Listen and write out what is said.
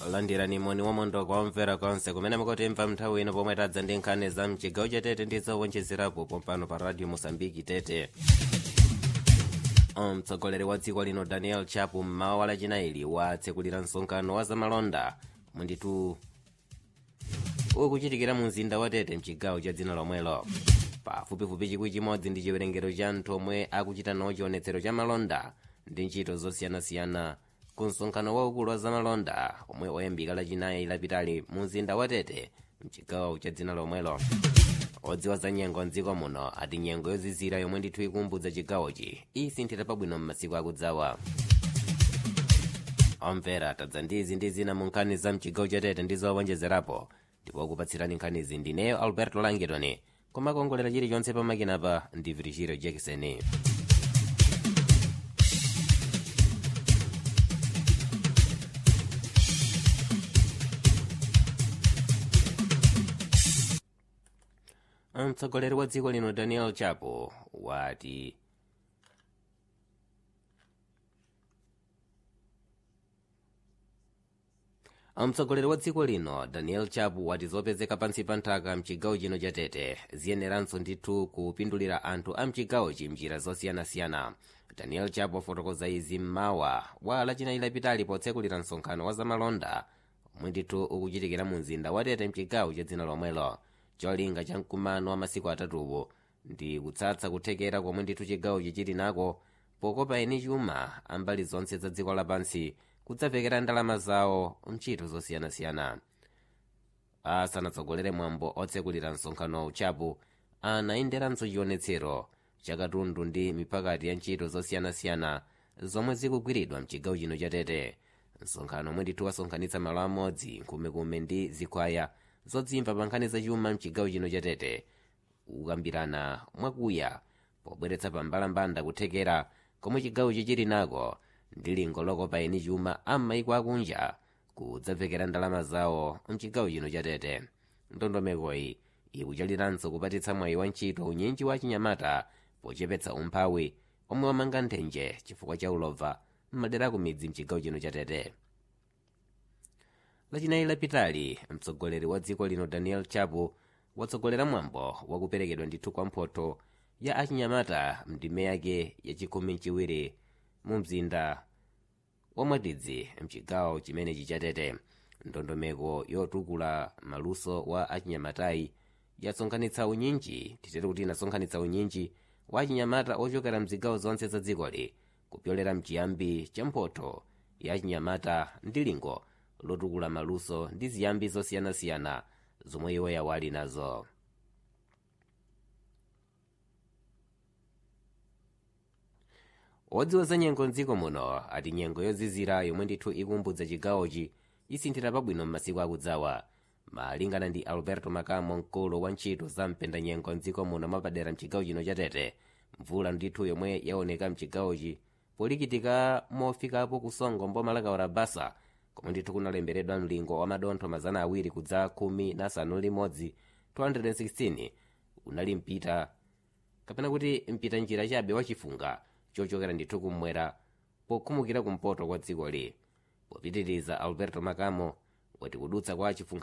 landirani moni wamondo kwa omvera konse kumene mukutimva nthawi ino pomwe tadza ndi nkhani za mchigawo cha tete ndi zowonjezerapo pompano pa radio mosambiki tete mtsogoleri wa dziko lino daniel chapo mmawa wa lachinayi watsekulira msonkhano wa zamalonda munditu ukuchitikira mu mzinda wa tete mchigawo cha dzina lomwelo pafupifupi chikwi chimodzi ndi chiwerengero cha anthu omwe akuchita nawo chionetsero cha malonda ndi ntchito zosiyanasiyana ku msonkhano waukulu wa zamalonda omwe oyambika lachinayi lapitali mu mzinda wa tete mchigawo cha dzina lomwelo odziwa za nyengo mdziko muno ati nyengo yozizira yomwe ndithu ikumbudza chigawochi isinthira pabwino m'masiku akudzawa omvera tadza ndizi ndi zina mu nkhani za mchigawo cha tete ndi zowonjezerapo ndipo kupatsirani nkhanizi ndineyo alberto langitoni koma kuongolera chilichonse pamakinapa ndi virigilio jackson mtsogoleri wa dziko lino daniel chapo wati mtsogoleri wa dziko lino daniel chapo wati zopezeka pansi pa nthaka mchigawo chino cha tete ziyeneranso ndithu kupindulira anthu a mchigawochi mnjira zosiyanasiyana daniel chapo afotokoza izi mmawa wa lachinayi lapitali potsekulira msonkhano wa zamalonda omwe ndithu ukuchitikira mu mzinda wa tete mchigawo cha dzina lomwelo cholinga cha mkumano wa masiku atatuwo ndi kutsatsa kuthekera komwe ndithu chigawochi chili nako pokopa eni chuma ambali zonse za dziko lapansi kudzapekera ndalama zawo ntchito zosiyanasiyana asanatsogolere mwambo otsekulira msonkhano uchapo anayenderanso chionetsero chakatundu ndi mipakati ya ntchito zosiyanasiyana zomwe zikugwiridwa mchigawo chino cha tete msonkhano omwe ndithu wasonkhanitsa malo amodzi nkhumekume ndi zikwaya zodzimva pa nkhani zachuma mchigawo chino cha tete ukambirana mwakuya pobweretsa pambalambanda kuthekera komwe chigawochi chili nako ndi lingo lokopa eni chuma am'maiko akunja kudzapfekera ndalama zawo mchigawo chino cha tete ndondomekoyi ikuchaliranso kupatitsa mwayi wa ntchito unyinji wa chinyamata pochepetsa umphawi omwe wamanga nthenje chifukwa cha ulova m'madera ku midzi mchigawo chino cha tete lachinayi lapitali mtsogoleri wa dziko lino daniel chapo watsogolera mwambo wakuperekedwa ndithu kwa mphotho ya achinyamata mndime yake yachikumi mchiwiri mu mzinda wa mwatidzi mchigawo chimenechi cha tete ndondomeko yotukula maluso wa achinyamatayi yasonkhanitsa unyinji titete kuti inasonkhanitsa unyinji wa achinyamata ochokera mzigawo zonse za dzikoli kupyolera mchiyambi cha mphotho ya achinyamata ndi lingo lotukula maluso ndi ziyambi zosiyanasiyana zomwe iwo yawali nazo odziwa za nyengo mdziko muno ati nyengo yozizira yomwe ndithu ikumbudza chigawochi isinthira pabwino m'masiku akudzawa malingana ndi alberto makamo mkulu wa ntchito za mpendanyengo mdziko muno mwapadera mchigawo chino cha tete mvula ndithu yomwe yaoneka mchigawochi polikitika mofikapo kusongo mboma la kaurabasa komwe ndithu kunalembedwa mlingo wa madontho mazana awiri kudza khumi na asanu limodzi 216 unali mpita kapena kuti mpita njira chabe wachifunga chochokera ndithu kumwera pokhumukira kumpoto kwa dzikoli popitiriza alberto makamo wati kudutsa kwa chifunga